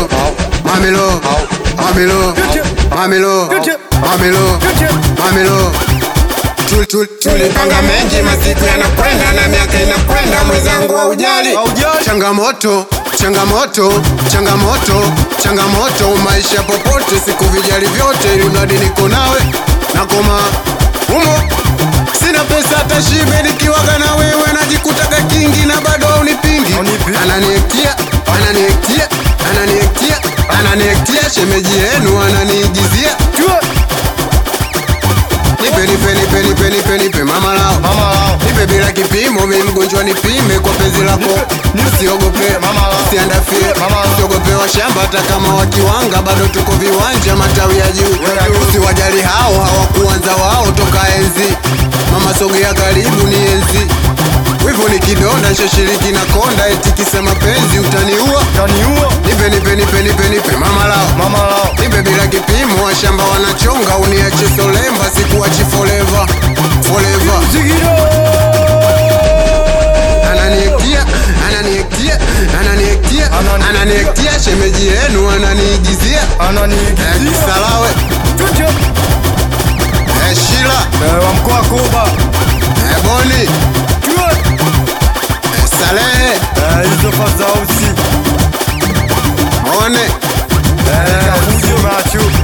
Mamilo, mamilo, mamilo, mamilo, mamilo, mamilo. Tul- tul- Tulipanga mengi, masiku yanakwenda na miaka inakwenda, mwenzangu wa ujali Haujali. changamoto changamoto changamoto changamoto maisha popote siku vijali vyote ili mradi niko nawe nakoma humo sina pesa hata shibe nikiwaga na wewe najikutaga kingi na bado haunipingi Haunipingi. ananiektia ananiektia ananiektia ananiektia shemeji yenu ananiigizia nipe nipe nipe nipe nipe nipe mama lao Mama lao. nipe bila kipimo, mi mgonjwa nipime kwa penzi lako, usiogope Mama lao. usiandafie, Mama lao. usiogope wa shamba, hata kama wakiwanga bado tuko viwanja, matawi ya juu, usiwajali hao, hawakuanza wao toka enzi. Mama sogea karibu, ni enzi wivu ni kidonda, nshashiriki na konda, eti kisa mapenzi utaniua. Kaniua. Nipe nipe nipe nipe nipe mama lao Mama lao. nipe bila kipimo, washamba wanachonga, uniache solemba, sikuachi forever forever ananiektia ananiektia ananiektia Anani- ananiektia shemeji yenu ananiigizia Eh, Ananiigizia. kisalawe Eh, shila Eh, wa mkoa Kuba. Eh, boni Eh, salehe Eh, hizo fazausi. one Eh, Kafujo macho.